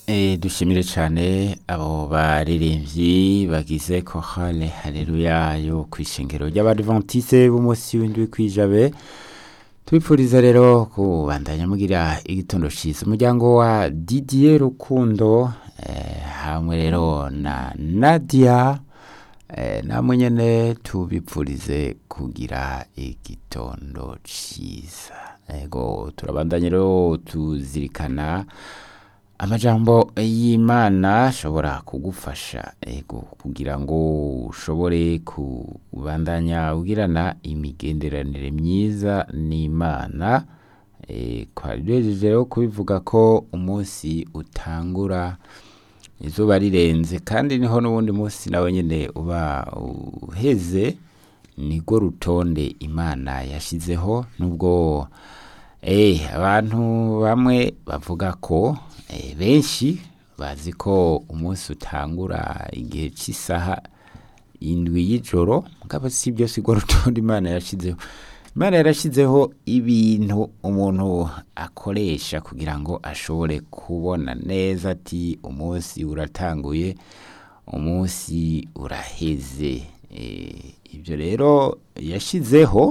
Eh, dushimire cyane abo baririmbyi bagize kohale haleluya yo kwishengero ry'abadventiste b'umunsi w'indwi kwijabe tubipfuriza rero kubandanya mugira igitondo cyiza umuryango wa Didier Rukundo eh, hamwe rero na Nadia eh, namwe nyene tubipfurize kugira igitondo cyiza ego turabandanya rero tuzirikana amajambo y'imana ashobora kugufasha ego kugira ngo ushobore kubandanya ugirana imigenderanire myiza n'imana e, twagejeje rero kubivuga ko umunsi utangura izuba rirenze kandi niho n'ubundi munsi nawe nyine uba uheze nirwo rutonde imana yashyizeho nubwo eh, abantu bamwe bavuga ko eh, benshi bazi ko umunsi utangura igihe cy'isaha indwi y'ijoro mugabo si byo si rwo rutonde imana yashyizeho imana yarashyizeho ibintu umuntu akoresha kugira ngo ashobore kubona neza ati umunsi uratanguye umunsi uraheze Eh, ibyo rero yashyizeho